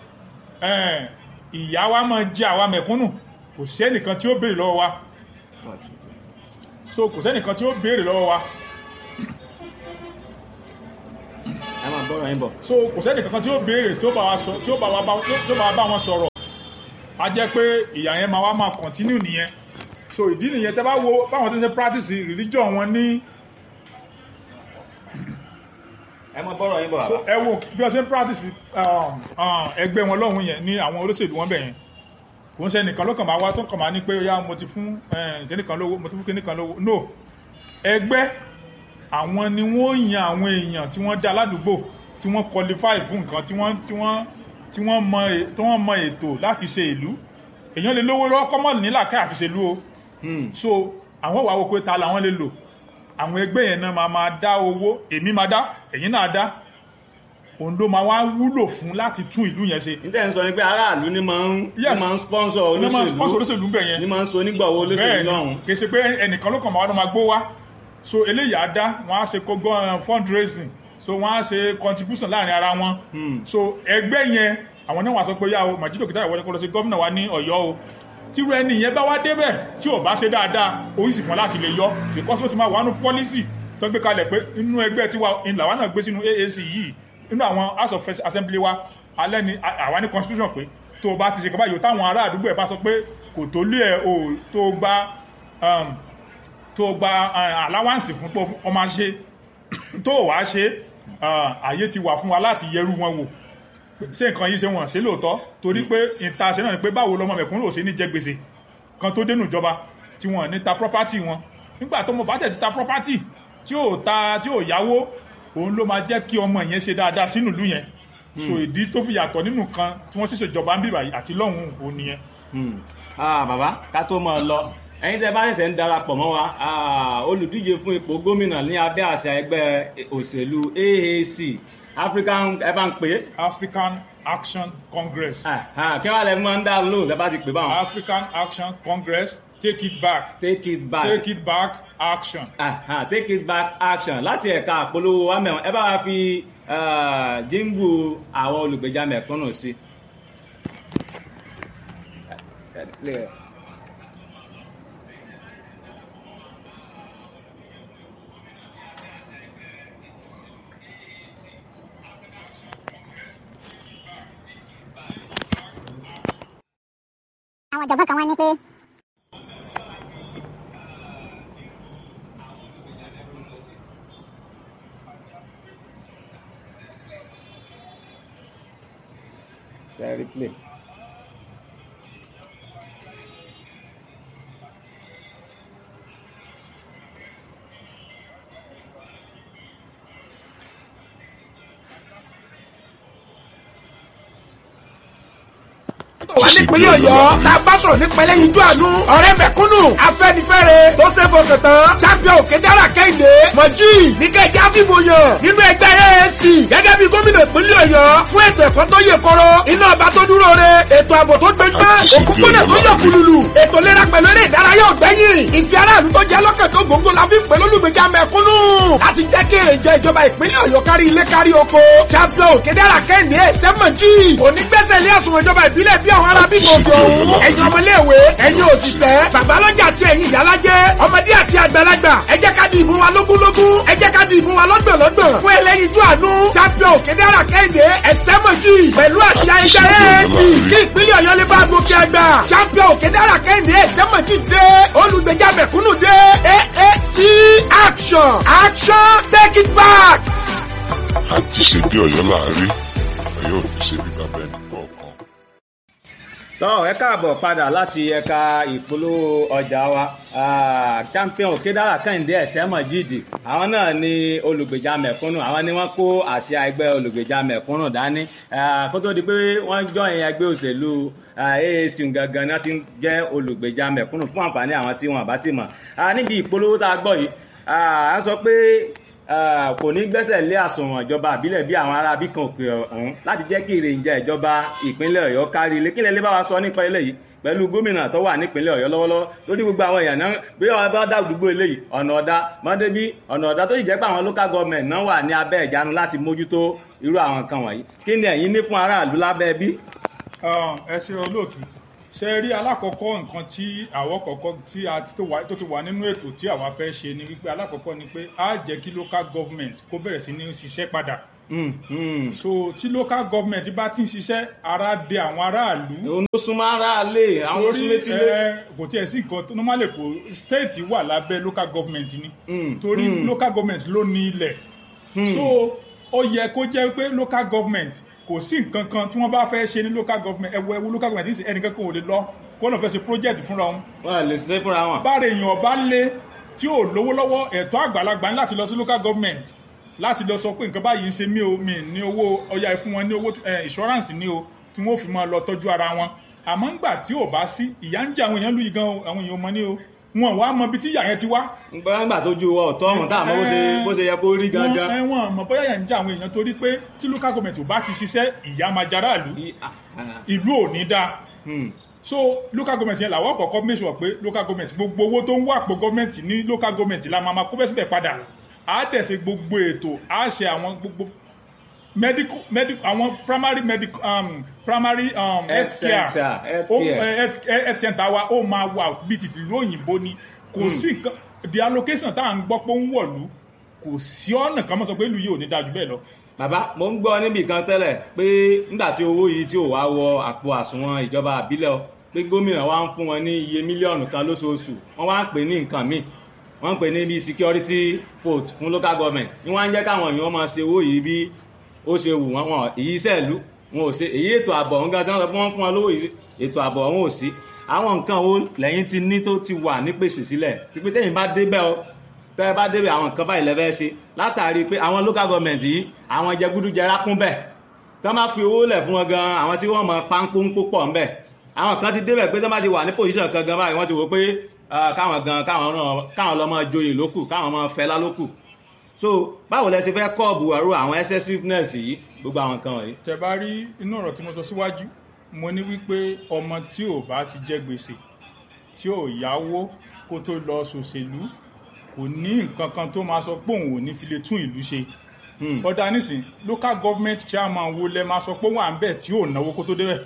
ìyá wa máa jẹ àwa mẹ̀kúnnù kò sẹ́nìkan tí ó béèrè lọ́wọ́ wa so kò sẹ́nìkan tí ó béèrè lọ́wọ́ wa ẹ máa bọ́rọ̀ yín bọ̀. so kò sẹ́nìkan tí ó béèrè tí ó bá wa sọ tí ó bá wa bá tí ó bá wa bá wọn sọ̀rọ̀ a jẹ́ pé ìyá yẹn máa wá máa continue nìyẹn so ìdí nìyẹn tẹ́ bá wo báwọn tó ń ṣe practice religion wọn ní ẹ máa bọ́rọ̀ yín bọ̀ so bàbá. ẹ wo bí wọ́n ṣe ń practice um, um, ẹgbẹ́ wọn lọ́hùn yẹn ní àwọn olóṣèlú wọn bẹ̀ yẹn kò ń ṣe nìkan ló kàn máa wá tó kàn máa ní pé ya mo ti fún kíníkan lówó mo ti fún kíníkan lówó no ẹgbẹ́ àwọn ni wọ́n yan àwọn èèyàn tí wọ́n dá ládùúgbò tí wọ́n qualify fún nǹkan tí wọ́n tí wọ́n tí wọ́n mọ è- tí wọ́n mọ ètò láti ṣe ìlú èèyàn lè lówó lọ́wọ́ kọ́mọ̀ nílàkà àti ṣèlú o so àwọn wàá wo pé ta làwọn lè lò àwọn ẹgbẹ́ yẹn náà máa máa dá owó èmi máa dá ẹ̀yin náà dá òun ló máa wá wúlò fún láti tún ìlú yẹn ṣe níta ń sọ ni pé aráàlú ni máa ń ní Yes. máa ń sponsor ní máa sponsor olóṣèlú olóṣèlú bẹ̀ yẹn ní máa ń so onígbàwó olóṣèlú bẹ́ẹ̀ lọ́hùn. ni kì í ṣe pé ẹnìkan ló kàn máa wá ló máa gbó wá so eléyìí á dá wọn á ṣe kógó fundraising so wọn á ṣe contribution láàrin ara wọn so ẹgbẹ́ yẹn àwọn náà wà sọ pé yá o Màjídò Kìtàyà wọlé kó lọ sí gómìnà wa ní Ọ̀yọ́ o tírú ẹni yẹn bá wá débẹ̀ tí ò bá ṣe dáadáa orí sì fún láti lè yọ because ó ti máa wà nù policy tó ń gbé kalẹ̀ pé inú ẹgbẹ́ tiwa ìlà wa náà gbé sínú AAC yìí inú àwọn house of assembly wa alẹ́ ni àwa ní constitution pé tó o bá ti ṣe kaba yòó táwọn ará àdúgbò ẹ̀ bá sọ pé kò tó lé ẹ̀ o tó o gba um, tó o gba uh, allowance fún pé o máa ṣe tó o wá ṣe uh, àyè ti wà fún wa láti yẹrù wọn wò ṣé nǹkan yìí ṣe wọ́n ṣe lóòótọ́ torí pé ìta ṣe náà ni pé báwo lọmọ mẹ̀kúnnù ò ṣe ní jẹ gbèsè kan tó dénú ìjọba tí wọ́n ní ta property wọn nígbà tó mo bá tẹ̀ ti ta property tí ò ta tí ò yáwó òun ló máa jẹ́ kí ọmọ yẹn ṣe dáadáa sínú ìlú yẹn so ìdí tó fi yàtọ̀ nínú kan tí wọ́n sì ṣèjọba ń bíbà yìí àti lọ́hùn òun nìyẹn Hmm. Ah, bàbá ká tó mọ̀ ọ́ lọ ẹ̀yin tẹ́ bá ṣẹ̀ṣẹ̀ ń darapọ̀ mọ́ wa ah, olùdíje fún ipò gómìnà ní abẹ́ àṣà ẹgbẹ́ òṣèlú AAC African ẹ bá ń pè é African Action Congress Ah, ah, kí wàá lẹ máa ń dá lóhùn lẹ bá ti pè báwọn. African Action Congress take it back take it back take it back action. Ah, ah, take it back action láti ẹ̀ka àpolówó wa mẹ́wọ̀n ẹ bá wa fi ah, jíǹgù àwọn olùgbèjà mẹ̀kúnnù sí. àwọn ọ̀jọ̀gbọ́n kan wá ní pé Share replay. tó wà nípínlẹ̀ ọ̀yọ́ tá a bá sọ̀rọ̀ nípa ẹlẹ́yinjú àánú ọ̀rẹ́ mẹ̀kúnnù afẹ́nifẹ́re tó ṣe fọkàn tán champion òkè dára kẹ́hìndé mọ̀jì níkẹ́jà fìbò yàn nínú ẹgbẹ́ AAC gẹ́gẹ́ bí gómìnà ìpínlẹ̀ ọ̀yọ́ fún ètò ẹ̀kọ́ tó yè kọ́rọ́ iná ọba tó dúró re ètò ààbò tó gbẹgbẹ́ òkúkúnà tó yọ kùlùlù ètò ìlera pẹ̀lú eré ìdárayá ọ̀gbẹ́yìn ìfẹ́ aráàlú tó jẹ́ lọ́kàn tó gbòǹgbò la fi ń pè lólùgbèjà mẹ̀kúnnù láti jẹ́ kí èrè jẹ ìjọba ìpínlẹ̀ ọ̀yọ́ kárí ilé kárí oko champion òkè dára kẹ́hìndé sẹ́mọ̀jì onígbẹ́sẹ̀ ilé àsùnwọ̀n ìjọba ìbílẹ̀ bí àwọn ará bíbí òkè òun ẹ̀yin ọmọléèwé ẹ̀yin òṣìṣẹ́ babalọ́jà àti ẹ̀yin ìyálájẹ́ ọmọdé àti àgbàlagbà ẹ jẹ́ ká di ìbò wa lógúnlógún ẹ jẹ́ ká di ìbò wa lọ́gbọ̀nlọ́gbọ̀n fún ẹlẹ́yinjú àánú champion òkèdèrà kẹ́hìndé ẹ̀sẹ́mọ̀jì pẹ̀lú àṣà ẹgbẹ́ AAC kí ìpínlẹ̀ ọ̀yọ́ lè bá gòkè àgbà champion òkèdèrà kẹ́hìndé ẹ̀sẹ́mọ̀jì dé olùgbèjà mẹ̀kúnnù dé AAC action action take it back. àti ṣe bí ọ̀yọ́ láàrí ọ̀yọ́ ò ní ṣe bí bàbá ẹnì kọ̀ọ̀kan. tọ́ ẹ káàbọ̀ padà láti ẹ̀ka ìpolówó ọjà wa Ah, champion òkèdàrà kẹ́hìndé ẹ̀sẹ̀ mọ̀jìdì àwọn náà ni olùgbèjà mẹ̀kúnnù àwọn ni wọ́n kó àsíá ẹgbẹ́ olùgbèjà mẹ̀kúnnù dání Ah, kó tó di pé wọ́n jọ ìyẹn ẹgbẹ́ òṣèlú ah, AAC gangan ni wọ́n ti ń jẹ́ olùgbèjà mẹ̀kúnnù fún àǹfààní àwọn tí wọ́n bá ti mọ̀ Ah, níbi ìpolówó tá a gbọ́ yìí ah, a sọ pé ah, kò ní gbẹ́sẹ̀ lé àsùnwọ̀n ìjọba àbílẹ̀ bí àwọn ará bíkan òkè ọ̀hún láti jẹ́ kí ìrìnjà ìjọba ìpínlẹ̀ ọ̀yọ́ kárí ilé kílẹ̀ lè bá wa sọ nípa eléyìí pẹ̀lú gómìnà tó wà nípínlẹ̀ ọ̀yọ́ lọ́wọ́lọ́wọ́ lórí gbogbo àwọn èèyàn náà bí wọ́n bá dá gbogbo eléyìí ọ̀nà ọ̀dà mọ́débí ọ̀nà ọ̀dà tó sì jẹ́ pé àwọn local government náà wà ní abẹ́ ìjánu láti mójútó irú àwọn nǹkan wọ̀nyí kí ni ẹ̀yin ní fún aráàlú lábẹ́ bí? ẹ ṣe olóòtú ṣe rí alákọ̀ọ́kọ́ nǹkan tí àwọ̀ kọ̀ọ̀kan tí a ti tó wà- tó ti wà nínú ètò tí àwa fẹ́ ṣe ni wípé alákọ̀ọ́kọ́ ni pé á jẹ́ kí local government kó bẹ̀rẹ̀ sí ní ṣiṣẹ́ padà Hmm, hmm. so tí local government bá ti ń ṣiṣẹ́ ara dé àwọn aráàlú òun ló súnmọ́ aráàlé àwọn ló súnmọ́ etílé. ẹ, kò tiẹ̀ sí nǹkan tó normally kò state wà lábẹ́ local government ni Mm, torí local government ló ní ilẹ̀ so ó yẹ kó jẹ́ pé local government kò sí nǹkan kan tí wọ́n bá fẹ́ ṣe ní local government ẹ̀wọ̀ ẹ̀wọ̀ local government ní ẹnìkan kan ò lè lọ kó lọ́n fẹ́ ṣe project fúnra wọn wọ́n lè ṣe fúnra wọn. bára èèyàn bá lé tí ò lówó lọ́wọ́ ẹ̀tọ́ àgbàlagbà ní láti lọ sí local government láti lọ sọ pé nǹkan báyìí ń ṣe mí o mi ní owó ọya fún wọn ní owó eh, insurance ní o tí wọ́n fi máa lọ tọ́jú ara wọn àmọ́ ńgbà tí ò bá sí ìyà ń jẹ àwọn èèyàn lùyìí gan o àwọn èèyàn ò mọ ní o wọn wá mọ ibi tí ìyà yẹn ti wá gbọ́dọ̀ tó ju ọ̀tọ́ ọ̀hún tá àmọ́ bó ṣe bó ṣe yẹ kó rí gangan. wọn wọn mọ bóyá yẹn ń jẹ àwọn èèyàn torí pé tí local government ò bá ti ṣiṣẹ́ ìyà máa jara ìlú I- ah, ah, ìlú ò ní dáa hmm. so local government yẹn làwọn kọ̀ọ̀kan make sure pé local government gbogbo owó tó ń wà pé government ní local government la máa ma kó bẹ́ẹ̀ síbẹ̀ padà á dẹ̀ ṣe gbogbo ètò á ṣe àwọn gbogbo medical medical àwọn primary medical um, primary um, health care center, health Ó- care. eh, health eh, health center wa ó máa wà bíi tìtì ìlú òyìnbó ni kò sí nǹkan the allocation tá à ń gbọ́ pé ó ń wọ̀lú kò sí ọ̀nà kan mọ́ sọ pé ìlú yìí ò ní dáa jù bẹ́ẹ̀ lọ bàbá mo ń gbọ́ níbì kan tẹ́lẹ̀ pé nígbà tí owó yìí tí ò wá wọ àpò àsùnwọ̀n ìjọba àbílẹ̀ o pé gómìnà wa ń fún wọn ní iye mílíọ̀nù kan lóṣooṣù wọ́n wá ń pè ní nǹkan míì wọ́n ń pè ní bíi security vote fún local government ní wọ́n á ń jẹ́ káwọn èèyàn máa ṣe owó yìí bí ó ṣe wù wọ́n wọn èyí ìṣẹ̀lú wọn ò ṣe èyí ètò ààbò ọ̀hún gan tí wọ́n sọ pé wọ́n fún wọn lówó yìí ètò ààbò ọ̀hún ò sí àwọn nǹkan wo lẹ́yìn ti ní tó ti wà nípèsè sílẹ̀ pípé tẹ́yìn bá débẹ̀ o tẹ́ ẹ bá débẹ̀ àwọn nǹkan báyìí lẹ́fẹ́ ṣe látàrí pé àwọn local government yìí àwọn jẹgúdújẹrá kún bẹ̀ tọ́ máa fi owó lẹ̀ fún wọn gan àwọn tí wọ́n mọ pánkóńpó pọ̀ ńbẹ̀ àwọn kan ti débẹ̀ pé tọ́ bá ti wà ní position kan gan báyìí wọ́n ti wò pé ah, káwọn gan káwọn náà káwọn lọ́ máa joyè lókù káwọn máa fẹ́lá lókù so báwo lẹ ṣe fẹ́ kọ́ọ̀bù ẹ̀rọ àwọn excessiveness yìí gbogbo àwọn nǹkan wọ̀nyí. tẹ bá rí inú ọ̀rọ̀ tí mo sọ síwájú mo ní wípé ọmọ tí ò bá ti jẹ gbèsè tí ò yáwó kó tó lọ ṣòṣèlú kò ní nǹkan kan tó máa sọ pé òun ò ní fi lè tún ìlú ṣe Hmm. ọ̀dà nísìn local government chairman wo lẹ máa sọ pé wọ́n à ń bẹ̀ tí ò náwó kó tó débẹ̀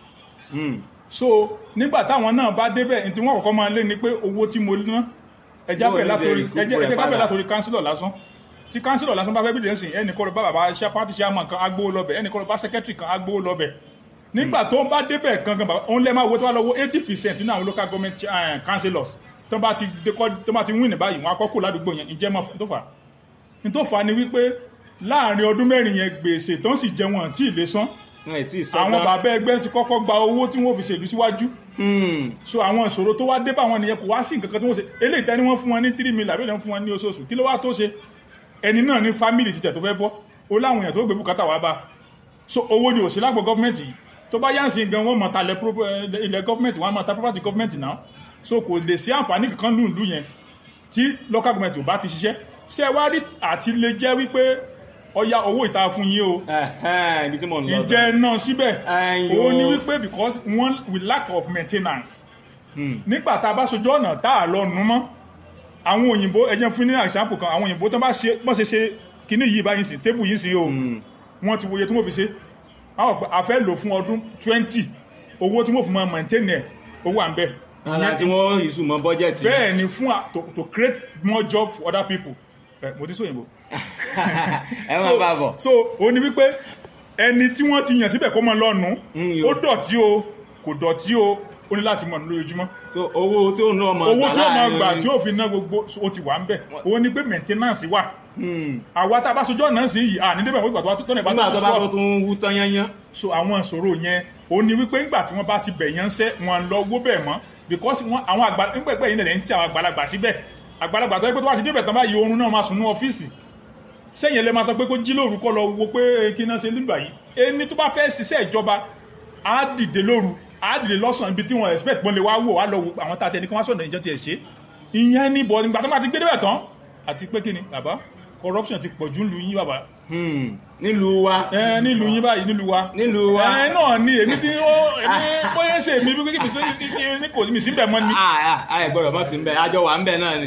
Hmm. so nígbà táwọn náà bá débẹ̀ ní tí wọ́n kọ́kọ́ máa lé ni pé owó tí mo ná ẹja Bó bẹ̀ ní ṣe látòrí recoup ẹjẹ rẹ̀ ẹjẹ ká bẹ̀ padà? látòrí kánsílọ̀ lásán tí kánsílọ̀ lásán bá fẹ́ bídẹ̀ sìn ẹnì kọ́ lọ bá bàbá ṣá pátí chairman kan agbówó lọ́bẹ̀ ẹnì kọ́ lọ bá secretary kan agbówó lọ́bẹ̀ nígbà tó ń bá débẹ̀ gangan bàbá òun lẹ́ máa wo tó wá lọ́wọ́ eighty percent nínú àwọn local government eh, councillors tó bá ti dékọ́ tó bá ti win ní báyìí wọn akọ́kọ́ ládùúgbò yẹn ìjẹ́ mọ́ tó fà á ní tó fà á ni wípé láàrin ọdún mẹ́rin yẹn gbèsè tó ń sì jẹ wọn tí ì lè san wọn ì tí ì sọ àwọn tán. bàbá ẹgbẹ́ ti kọ́kọ́ gba owó tí wọ́n fi ṣèlú síwájú Hmm. so àwọn ìṣòro tó wá dé bá wọn nìyẹn kò wá sí nǹkan kan tí wọ́n ṣe eléyìí tẹ́ni wọ́n fún wọn ní three million àbí lẹ́yìn fún wọn ní oṣooṣù kí ló wá tó ṣe ẹni náà ní family títẹ̀ tó fẹ́ bọ́ ó láwọn èèyàn tó gbé bùkátà wá bá so owó ni òsì lágbo gọ́ọ̀mẹ̀ntì yìí tó bá yánsìn gan wọ́n mọ̀ ta ilẹ̀ pro- eh, ilẹ̀ gọ́fìmẹ̀ntì wọ́n á mọ̀ ta property gọ́fìmẹ̀ntì náà so kò lè sí àǹfààní kankan lù lù yẹn tí local government ò bá ti ṣiṣẹ́ ṣé wá rí àti lè jẹ́ wípé ọya owó ìta fún yín o Ẹ̀hẹ́n, ibi tí mò ń lọ. ìjẹ́ náà síbẹ̀ Ẹ̀yin òun ni o. wípé because one with lack of maintenance Hmm. nígbà tá a bá sojú ọ̀nà tá a lọ nu mọ́ àwọn òyìnbó ẹjẹ́ fún ní example kan àwọn òyìnbó tó bá ṣe bọ́n ṣe ṣe kíní yìí báyìí sí tébù yìí sí o wọ́n ti wòye tí wọ́n fi ṣe àwọn ọ̀pẹ afẹ́ lò fún ọdún twenty owó tí wọ́n fi máa maintain ẹ̀ owó à ń bẹ̀ Ara tí wọ́n ìsù mọ́ bọ́jẹ̀tì. bẹ́ẹ̀ ni fún a- to, to create more job for other people ẹ mo ti sọ òyìnbó ẹ máa bá bọ̀. so ó ní wípé ẹni tí wọ́n ti yàn síbẹ̀ kó máa lọ́nu Mm, yo. ó dọ̀tí o kò dọ̀tí o ó ní láti mọ̀ ní lójoojúmọ́ so owó tí ó ná ọmọ owó tí ó máa láàrin- gbà tí ó fi ná gbogbo ó ti wà ń bẹ̀ ó ní pé maintenance wà Hmm. àwa tá a bá sojú ọ̀nà sí yìí à ní débẹ̀ wọ́n ìgbà tó bá tó tọ́nà ìbá nígbà tó tó bá tó sọ tún wú tán yányán. so àwọn ìṣòro yẹn ó ní wípé ńgbà tí wọ́n bá ti bẹ̀ yẹn ń sẹ́ wọn lọ owó bẹ̀ mọ́ because wọn àwọn àgbà ńgbẹ̀gbẹ̀ yìí nẹ̀ ń tí àwọn àgbàlagbà síbẹ̀ àgbàlagbà tó yẹ pé tó bá ti débẹ̀ tán báyìí oorun náà máa sùn ní ọ́fíìsì sẹ́yìn ẹlẹ́ máa sọ pé kó jí lóru kọ́ lọ wo pé kí náà ṣe nígbà yìí ẹni tó bá fẹ́ ṣiṣẹ́ ìjọba á dìde lóru á dìde lọ́sàn ibi tí wọ́n expect pọ́n lè wá wò wá lọ wo àwọn tá a ti ẹni kí wọ́n sọ̀rọ̀ ìjọ tiẹ̀ ṣe ìyẹn ní bọ̀ nígbà tó bá ti gbé débẹ̀ tán àti pé kí ni bàbá corruption ti pọ̀ jù ń lu yín bàbá Hmm. nílùú wa. ẹ nílùú yín báyìí nílùú wa Nílùú wa. ẹ náà ni èmi tí ó èmi bóyá ṣe mi bí kí mi sí ní kò mi sí bẹ̀ mọ́ ni àà gbọ́dọ̀ mọ̀ sí ń bẹ̀ àjọ wà ń bẹ̀ náà ni.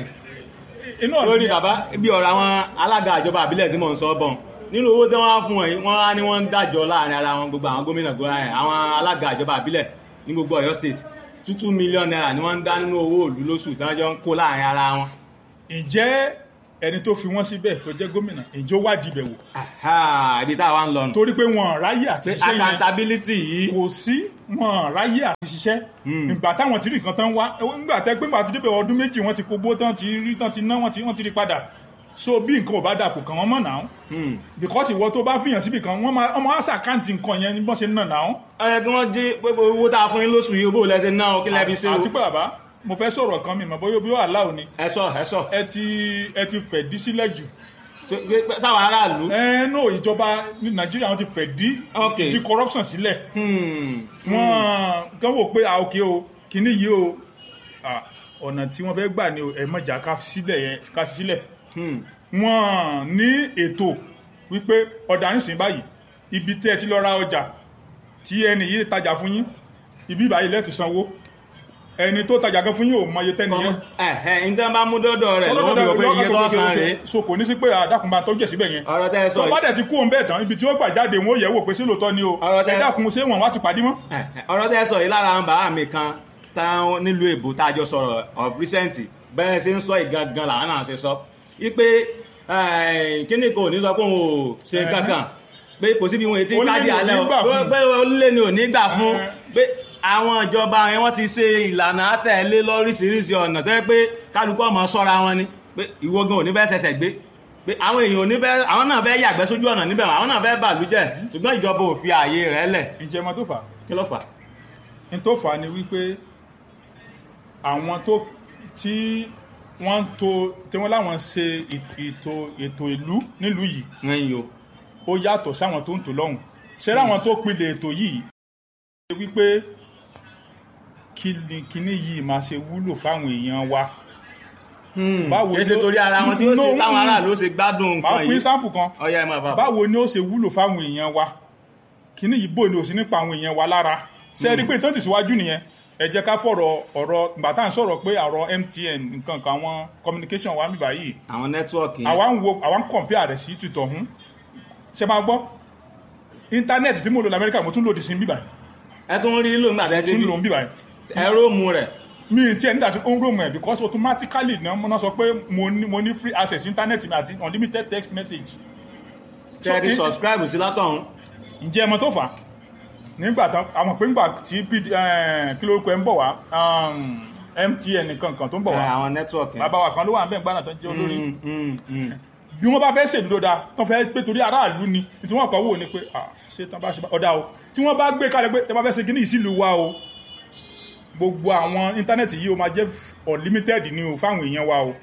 iná lórí bàbá bí ọ̀rọ̀ àwọn alága ìjọba àbílẹ̀ tí mò ń sọ bọ̀ nínú owó tí wọ́n á fún ẹ̀ wọ́n á ní wọ́n ń dájọ́ láàrin ara wọn gbogbo àwọn gómìnà gómìnà ẹ̀ àwọn alága ìjọba àbílẹ̀ ní gbogbo Ọ̀yọ́ state two two million naira ni wọ́n ń dá nínú owó òlú lóṣù tí wọ́n jọ ń kó láàrin ara wọn. ǹjẹ́ ẹni tó fi wọ́n síbẹ̀ tó jẹ́ gómìnà ǹjẹ́ ó wádìí bẹ̀ wò Aha, ibi tá a wá ń lọ nù. torí pé wọn ráyè àti pé ṣiṣẹ́ yẹn accountability yìí kò sí wọn ráyè àti ṣiṣẹ́ ìgbà táwọn ti rí nǹkan tán wá nígbà tẹ́ pé nígbà tí débẹ̀ ọdún méjì wọ́n ti kógbó tán ti rí tán ti ná wọ́n ti wọ́n ti rí padà so bí nǹkan ò bá dà kò kàn wọ́n mọ̀ náà Hmm. because ìwọ tó bá fìyàn síbì kan wọ́n máa ọmọ àṣà àkáǹtì nǹkan yẹn ní bọ́n ṣe ń nà náà ó yẹ kí wọ́n jí pé owó tá a fún yín lóṣù yìí bó lẹ́sẹ̀ náà ó kí lẹ́bi ṣe o. àti pé bàbá mo fẹ́ sọ̀rọ̀ kan mi mọ̀ bóyá bí ó àláò ni ẹ sọ ẹ sọ ẹ ti ẹ ti fẹ̀ dí sílẹ̀ jù Ṣé- pé- sáwọn aráàlú. ẹ no ìjọba ní nàìjíríà wọn ti fẹ̀ dí Ok. ìdí corruption sílẹ̀ Hmm. wọ́n kàn wò pé ah ok o kìíní yìí o ah, ọ̀nà tí wọ́n fẹ́ gbà ni o ẹ mọ̀jà ká sílẹ̀ yẹn ká sí sílẹ̀ Hmm. wọ́n ní ètò wípé ọ̀dà ń sìn báyìí ibi tẹ́ ẹ ti lọ ra ọjà tí ẹni yìí tajà fún yín ibi báyìí lẹ́ẹ̀tì sanwó ẹni tó tajà gan fún yín ò mọye tẹ́ni yẹn ẹ̀hẹ́ ní tí wọ́n bá mú dọ́dọ̀ rẹ̀ lọ́wọ́ bí wọ́n pé iye tó san rèé. so kò ní sí pé àdàkùn bá tọ́jú ẹ̀ síbẹ̀ yẹn ọ̀rọ̀ tẹ́ ẹ sọ tó bá yìí dẹ̀ ti kú òun bẹ́ẹ̀ tán ibi tí ó gbà jáde wọn ó yẹ̀ wò pé sí lóòótọ́ ni o Ọ̀rọ̀ tẹ́- ẹ dákun ṣé wọn wá ti pàdé mọ́. ẹ̀hẹ́, ọ̀rọ̀ tẹ́ ẹ sọ yìí lára àwọn bàbá mi kan táwọn nílùú èbó tá a jọ sọ̀rọ̀ of recent bẹ́ẹ̀ ṣe ń sọ ìgangan làwọn náà ṣe sọ wípé kíní kò ní sọ pé òun ò ṣe Ẹ̀hẹ́. kankan pé kò síbi wọn ètí Onílé káàdì ni ò alẹ́ ní o gbà fún. pé onílé ni ò ní gbà fún Ẹ̀hẹ́. pé àwọn ìjọba yẹn wọ́n ti ṣe ìlànà àtẹ̀lé lóríṣiríṣi ọ̀nà tó yẹ pé kálukú ọmọ sọ́ra wọn ni pé ìwọ gan ò ní fẹ́ ṣẹ̀ṣẹ̀ gbé pé àwọn èèyàn ò ní fẹ́ àwọn náà fẹ́ yàgbẹ́ sójú ọ̀nà níbẹ̀ àwọn náà fẹ́ bàlújẹ́ ṣùgbọ́n ìjọba ò fi ààyè rẹ̀ lẹ̀ ǹjẹ́ mọ tó fà á kí ló fà á? ní tó fà á ni wípé àwọn tó tí wọ́n ń to tí wọ́n láwọn ṣe ètò ètò ìlú nílùú yìí ẹ̀yin o ó yàtọ̀ sáwọn tó ń tò lọ́hùn ṣé láwọn tó pilẹ̀ ètò yìí ṣe wípé kí ni kíní yìí máa ṣe wúlò fáwọn èèyàn wa Báwo kí ẹ ṣe ló- torí ara wọn tí ó No, ṣe táwọn mm. aráàlú ó ṣe gbádùn máa nǹkan fún yìí sáǹpù kan ọyá ẹ máa bá bá báwo ni ó ṣe wúlò fáwọn èèyàn wa kíní yìí bò ní òsì nípa àwọn èèyàn wa lára ṣe rí pé ìtàn tẹ̀síwájú nìyẹn ẹ jẹ́ ká fọ̀rọ̀ ọ̀rọ̀ ìgbà tá à ń sọ̀rọ̀ pé àrọ̀ MTN nǹkan kan àwọn communication wa ń bíbá yìí àwọn nẹ́tíwọ̀kì yẹn àwa ń wo àwa ń compare rẹ̀ sí tìtọ̀ hún ṣe máa gbọ́ íńtánẹ́ẹ̀tì tí mo lò lamẹ́ríkà mo tún lòdì sí bíbá yìí ẹ tún rí lò nígbà tẹ́ tún débi lò ń bíbá yìí ẹ róòmù rẹ̀ mi ì tiẹ̀ nígbà tí ó ń rò mọ̀ ẹ̀ because automatically náà mo náà sọ pé mo ní mo ní free access internet mi àti unlimited text message tẹ́ ẹ ti in- subscribe sí látọ̀hún ǹjẹ́ ẹ mọ̀ tó fà á nígbà tán àwọn pé ńgbà tí PD eh, kí lórúkọ ẹ ń bọ̀ wá um, MTN nìkan kan tó ń bọ̀ ẹ, wá àwọn nẹ́tíwọ̀kì bàbá wa kan ló wà ń bẹ̀ gbàdàn tó ń jẹ́ olórí Mm, mm, mm. bí wọ́n bá fẹ́ ṣèlú dáa tó fẹ́ pé torí aráàlú ni tí wọ́n kọ́ wò ni pé ah ṣé tán bá ṣe bá ọ̀dà o tí wọ́n bá gbé kalẹ̀ pé tẹ́ bá fẹ́ ṣe kíní ìsìlú wa o gbogbo àwọn íńtánẹ́ẹ̀tì yìí o máa jẹ́ unlimited ni o fáwọn èèyàn wa o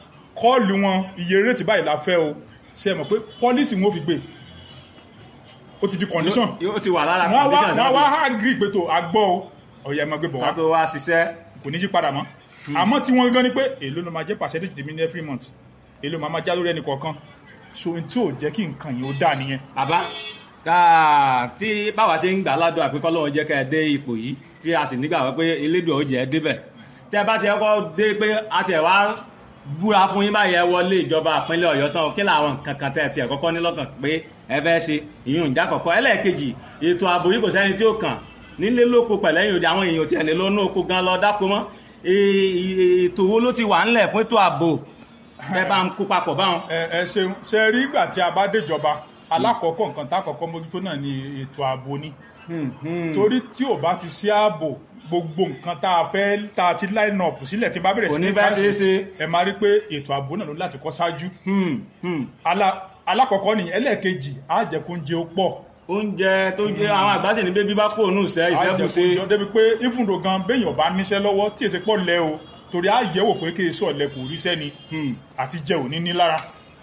kọ́ọ̀lù wọn iye rétí báyìí la fẹ́ o ṣe é mọ̀ pé pọ́lísì wọn ò fi gbé ó ti di condition yóò ti wà lára wọ́n wá condition wọ́n wá náà agree pé tó àgbọ̀ o ọ̀yà ẹ̀ máa gbé bọ̀ ká wá tó wá ṣiṣẹ́ kò ní yí padà mọ́ àmọ́ tí wọ́n gan ni pé èló ló máa jẹ́ percentage tèmi ní every month èló máa máa já lórí ẹnì kọ̀ọ̀kan so n tí ò jẹ́ kí nǹkan yìí ó dà nìyẹn bàbá káà tí báwa ṣe ń gbà ládùn àpékọ́ lọ́wọ́ jẹ́ ká ẹ dé ipò yìí tí a sì nígbà pé elédùn ọ̀jẹ̀ ẹ débẹ̀ tí ẹ bá ti kọ́ dé pé a ti ẹ̀ wá búra fún yín báyìí ẹ wọlé ìjọba ìpínlẹ̀ ọ̀yọ́ tán kí làwọn nǹkan kan tẹ́ ẹ tiẹ̀ kọ́kọ́ ní lọ́kàn pé ẹ fẹ́ ṣe ìyún ìjà kọ̀kọ́ ẹlẹ́ẹ̀kejì ètò ààbò yìí kò sẹ́ni tí ó kàn nílé lóko pẹ̀lẹ́yìn òde àwọn èèyàn tiẹ̀ lè lọ́nà oko gan lọ dáko mọ́ Ee, ètò wo ló ti wà ńlẹ̀ fún ètò ààbò ẹ bá ń kó papọ̀ báwọn. ẹ ẹ ṣeun ṣe rí ìgbà tí a bá déjọba alákọ̀ọ́kọ́ nǹkan tá a kọ́kọ́ mójútó náà ni ètò ààbò ni Hmm, hmm. torí tí ò bá ti sí ààbò gbogbo nǹkan tá a fẹ́ tá a ti line up sílẹ̀ tí n bá bẹ̀rẹ̀ Kò sí ní ní bá káṣí, ṣeé ṣe. ẹ máa rí pé ètò ààbò náà ló láti kọ́ ṣáájú Hmm, hmm. Ala- alákọ̀ọ́kọ́ ni ẹlẹ́ẹ̀kejì á jẹ́ kó ń jẹ ó pọ̀ oúnjẹ tó jẹ àwọn àgbà sì ní bébí bá kó òun ìṣẹ́ á jẹ́ kó ìṣẹ́bùṣe jọ débi pé ìfúndò gan béèyàn bá níṣẹ́ lọ́wọ́ tí èsì pọ̀ lẹ́ o torí á yẹ̀wò pé kí èso ọ̀lẹ́ kò ríṣẹ́ ni àti jẹ òní ní lára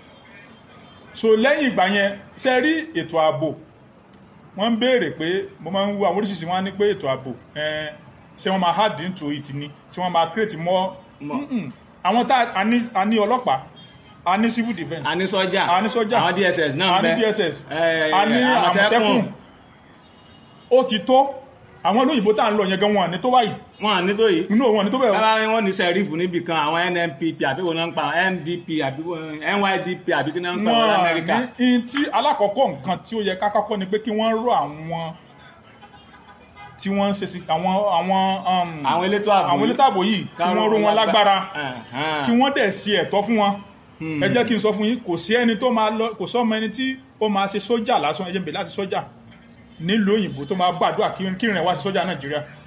so lẹ́yìn ìgbà yẹn ṣe rí ètò ààbò wọ́n ń béèrè pé mo máa ń wo àwọn oríṣiríṣi wọn á ní pé ètò ààbò ẹn, ṣé wọ́n máa hard into it ni ṣé wọ́n máa create more More. Mm-mm. àwọn tá a ní a ní ọlọ́pàá a ní civil defence a ní sọ́jà a ní sọ́jà àwọn dss náà a ń ní bẹ dss Eh, a ní Àmọ̀tẹ́kùn. àmọ̀tẹ́kùn ó ti tó àwọn olóyìnbó tá à ń lọ yẹn gan wọn ní tó báyìí wọn à ní tó yìí inú wọn ní tó bẹ́ẹ̀ o. bábá wọn ní sẹ́rífù níbi kan àwọn nnpp àbí wọn náà ń pa ndp àbí wọn- nydp àbí kí náà ń pa wọn wọn lamẹ́ríkà ní in tí alákọ̀ọ́kọ́ nǹkan tí ó yẹ ká kọ́kọ́ ni pé kí wọ́n rọ àwọn tí wọ́n ń ṣe sí àwọn àwọn um, àwọn elétò ààbò àwọn elétò ààbò yìí kí wọ́n ró wọn lágbára kí wọ́n dẹ̀ ṣe ẹ̀tọ́ fún wọn ẹ jẹ́ kí n sọ fún yín kò sí ẹni tó máa lọ kò sọ́mọ ẹni tí ó máa ṣe sójà lásán ẹ jẹ́ n bẹ̀ láti sójà nílùú òyìnbó tó máa gbàdúrà kí kí ìrìn wá sí sójà nàìjíríà